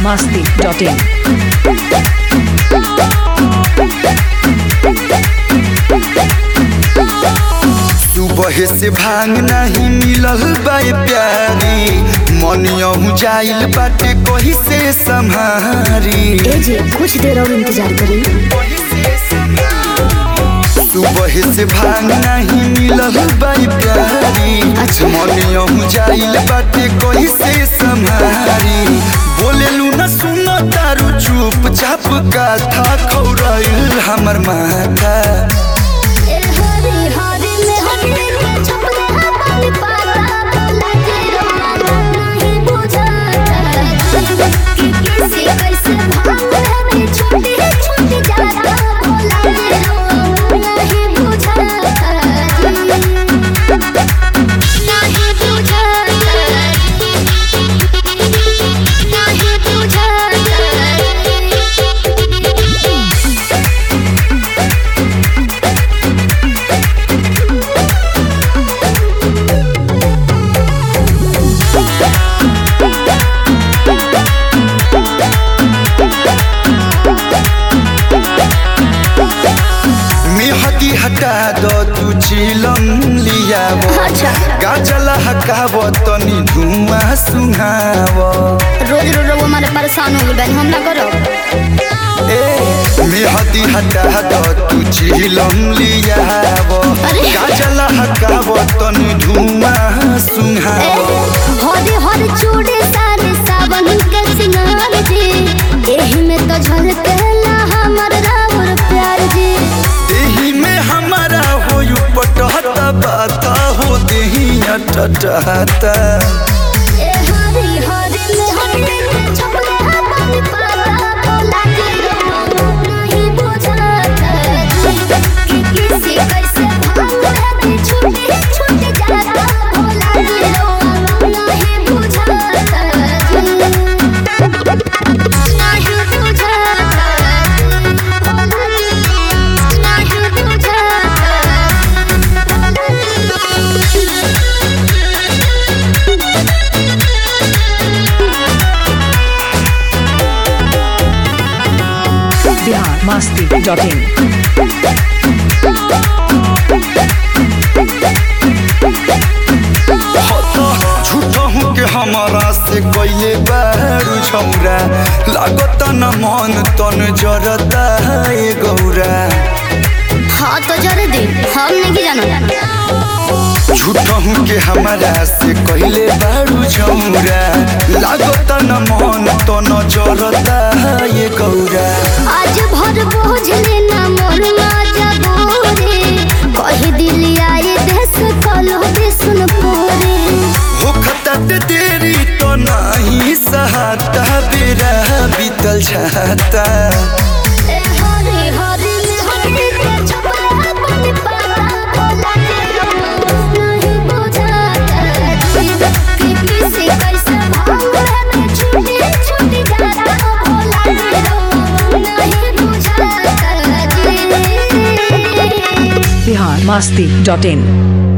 masti.in. सुबह से भांग नहीं मिलल बाए प्यारी मनियहू जाइल बाटे कही से संहारी ए जी कुछ देर और इंतजार करी सुबह से भांग नहीं मिलल बाई प्यारी अच्छा। मनियहू जाइल बाटे कही से संहारी बोलेलू न सुनो तारू चुप चाप का था खौराइल हमर माथा मेहदी हटा दो तू चिलम लियाव अच्छा। गाजला हकाव तनी धुआं सुहाव रोज रोज वो हमारे परेशान हो गए हम ना करो ए मेहदी हटा दो तू चिलम लियाव अरे। गाजला हकाव तनी धुआं सुहाव हरे हरे चूड़े सारे सावन के सिंगार जी एही में तो झलकेला हमर रावर प्यार जी देही में हमारा हो पटहता बाता हो देही अटटहता ए हरी हरी में हरी में छपले अपन पाता बोला के नहीं बुझाता कि किसी कैसे भांग में छूटी छूटी जाता बोला के नहीं बुझाता नहीं Bihar masti.in. झूठहू के हमारा से कैले बारू छौरा लागत न मन तन जरता ए गौरा हाँ तो जरे दे हम नहीं जाना झूठहू के हमारा से कैले बारू छौरा लागत न मन तन जरता ए गौरा आज भर बोझ लेना मोर राजा बोरे कही दिल आई देश कलो सुन पोरे होखता ते देरी तो नहीं सहाता बेरा बीतल छाता ए हरे हरे में हरे के छपरा बन पाता बोला के नहीं बुझाता कि किसी कैसे भांग में छूटी छूटी जाता बोला के नहीं बुझाता Bihar masti.in.